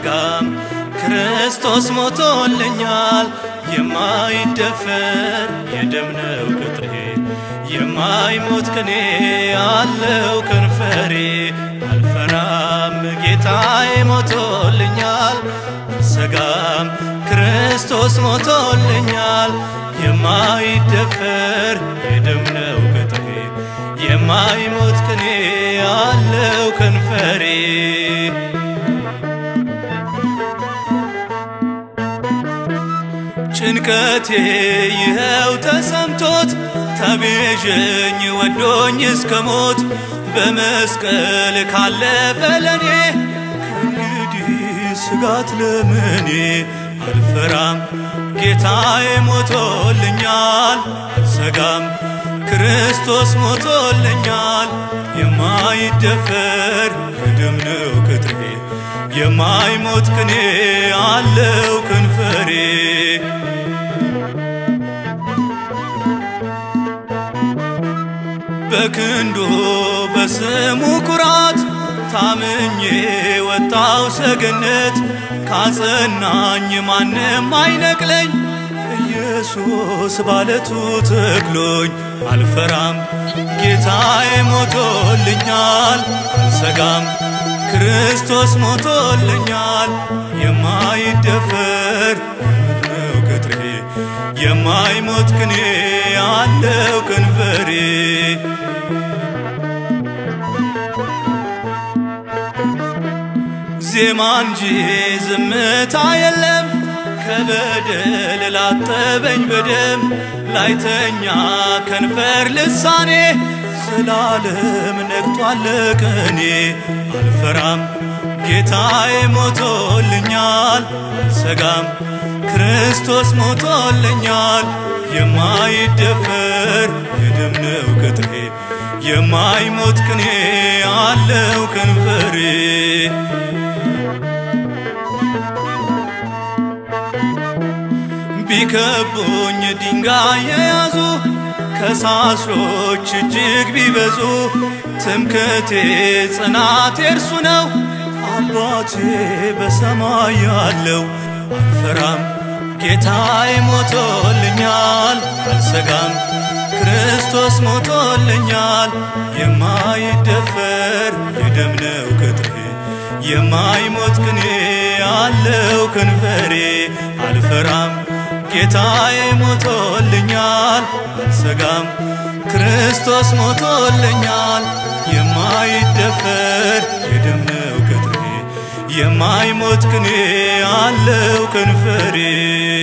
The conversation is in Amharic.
አልሰጋም ክርስቶስ ሞቶልኛል የማይደፈር የደም ነው ቅጥሬ የማይሞት ቅኔ አለው ከንፈሬ አልፈራም ጌታዬ ሞቶልኛል አልሰጋም ክርስቶስ ሞቶልኛል የማይደፈር የደም ነው ቅጥሬ የማይሞት ቅኔ አለው ከንፈሬ ጭንቀቴ ይኸው ተሰምቶት ተቤዠኝ ወዶኝ እስከ ሞት በመስቀል ካለፈ ለኔ ከእንግዲህ ስጋት ለምኔ አልፈራም ጌታዬ ሞቶልኛል አልሰጋም ክርስቶስ ሞቶልኛል የማይደፈር የደም ነው ቅጥሬ የማይሞት ቅኔ አለው ከንፈሬ በክንዱ በስሙ ኩራት ታምኜ ወጣው ሰገነት ካጸናኝ ማንም አይነቅለኝ ኢየሱስ ባለቱ ተክሎኝ አልፈራም ጌታዬ ሞቶልኛል አልሰጋም ክርስቶስ ሞቶልኛል የማይደፈር ነው ቅጥሬ የማይሞት ቅኔ አለው ከንፈሬ ዜማ እንጂ ዝምታ የለም ከበደል ላጠበኝ በደም ላይተኛ ከንፈር ልሳኔ ዘላለም ነግቷል ቀኔ አልፈራም ጌታዬ ሞቶልኛል አልሰጋም ክርስቶስ ሞቶልኛል የማይደፈር የደም ነው ቅጥሬ የማይሞት ቅኔ አለው ከንፈሬ ቢከቡኝ ድንጋይ የያዙ ከሳሾች እጅግ ቢበዙ ትምክቴ ጽናቴ እርሱ ነው አባቴ በሰማይ ያለው አልፈራም ጌታዬ ሞቶልኛል አልሰጋም ክርስቶስ ሞቶልኛል የማይደፈር የደም ነው ቅጥሬ የማይሞት ቅኔ አለው ከንፈሬ አልፈራም ጌታዬ ሞቶልኛል አልሰጋም ክርስቶስ ሞቶልኛል የማይደፈር የደም ነው ቅጥሬ የማይሞት ቅኔ አለው ከንፈሬ